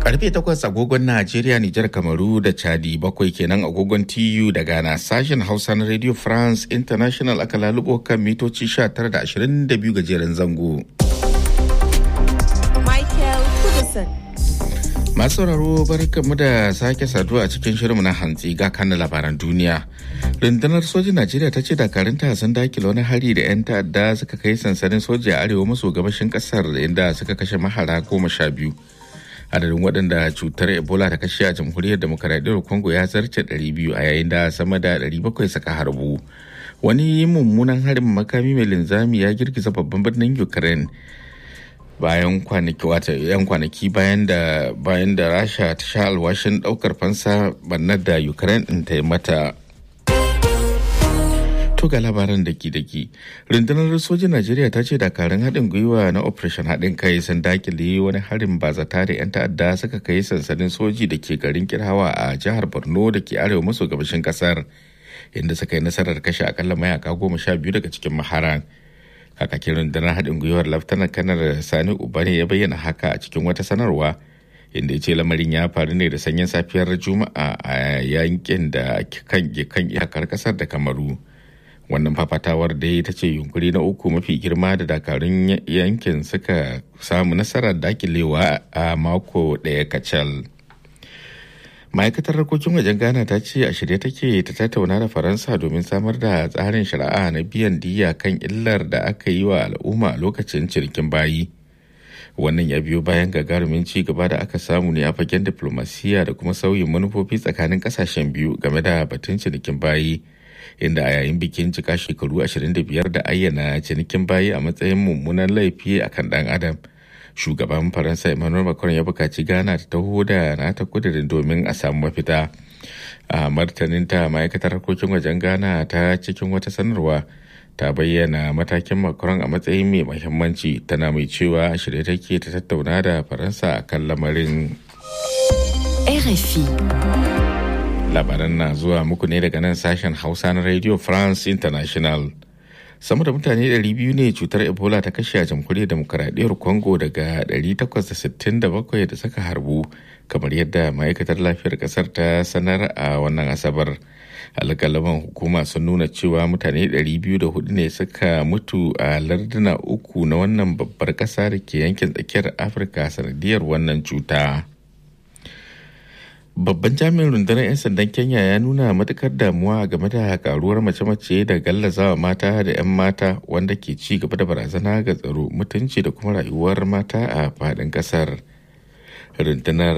Karfe takwas agogon Najeriya, Nijar, Kamaru da Chadi bakwai kenan agogon TU da Ghana sashen Hausa na Radio France International aka lalubo kan mitoci 19 da 22 gajeren zango. Michael Kudison. Masu sauraro barkanmu da sake saduwa a cikin shirinmu na hantsi ga kan labaran duniya. Rundunar sojin Najeriya ta ce dakarunta sun dakile wani hari da 'yan ta'adda suka kai sansanin soja a arewa maso gabashin kasar inda suka kashe mahara goma sha biyu. Adadin waɗanda cutar Ebola ta kashe a jamhuriyar demokaradiyyar Congo ya zarce 200 a yayin da sama da 700 suka harbu. Wani mummunan harin makami mai linzami ya girgiza babban birnin Ukraine. bayan kwanaki wata yan kwanaki bayan da bayan da rasha ta sha alwashin daukar fansa bannar da ukraine din ta yi mata to ga labaran daki daki rundunar sojin najeriya ta ce dakarun haɗin gwiwa na operation haɗin kai sun dakile wani harin bazata da 'yan ta'adda suka kai sansanin soji da ke garin kirhawa a jihar borno da ke arewa maso gabashin kasar inda suka yi nasarar kashe akalla mayaka goma sha biyu daga cikin maharan kakakin rundunar haɗin gwiwar laftanar kanar sani ubane ya bayyana haka a cikin wata sanarwa inda ya ce lamarin ya faru ne da sanyin safiyar juma'a a yankin da kan iyakar kasar da kamaru wannan fafatawar da ta ce yunkuri na uku mafi girma da dakarun yankin suka samu nasarar dakilewa a mako ɗaya kacal. ma'aikatar harkokin wajen ghana ta ce a shirye take ta tattauna da faransa domin samar da tsarin shari'a na biyan diya kan illar da aka yi wa al'umma a lokacin cinikin bayi wannan ya biyo bayan gagarumin ci gaba da aka samu ne a fagen diplomasiya da kuma sauyin manufofi tsakanin kasashen biyu game da batun cinikin bayi inda a yayin bikin cika shekaru 25 da ayyana cinikin bayi a matsayin mummunan laifi akan dan adam shugaban faransa emmanuel macron ya bukaci ghana ta taho da nata kudirin domin a samu mafita a martaninta ma'aikatar harkokin wajen ghana ta cikin wata sanarwa ta bayyana matakin macron a matsayin mai mahimmanci tana mai cewa shirye take ta tattauna da faransa a kan lamarin RFI. labaran na zuwa muku ne daga nan sashen hausa na radio france international sama da mutane 200 ne cutar ebola ta kashe a jamhuriyar demokaradiyyar congo daga 867 da suka harbu kamar yadda ma'aikatar lafiyar kasar ta sanar a wannan asabar alƙalaman hukuma sun nuna cewa mutane 204 ne suka mutu a larduna uku na wannan babbar ƙasa da ke yankin tsakiyar afirka sanadiyar wannan cuta. Babban jami'in rundunar 'yan sandan Kenya ya nuna matukar damuwa game da karuwar mace-mace da gallazawa mata da 'yan mata wanda ke ci gaba da barazana ga tsaro mutunci da kuma rayuwar mata a faɗin ƙasar. Rundunar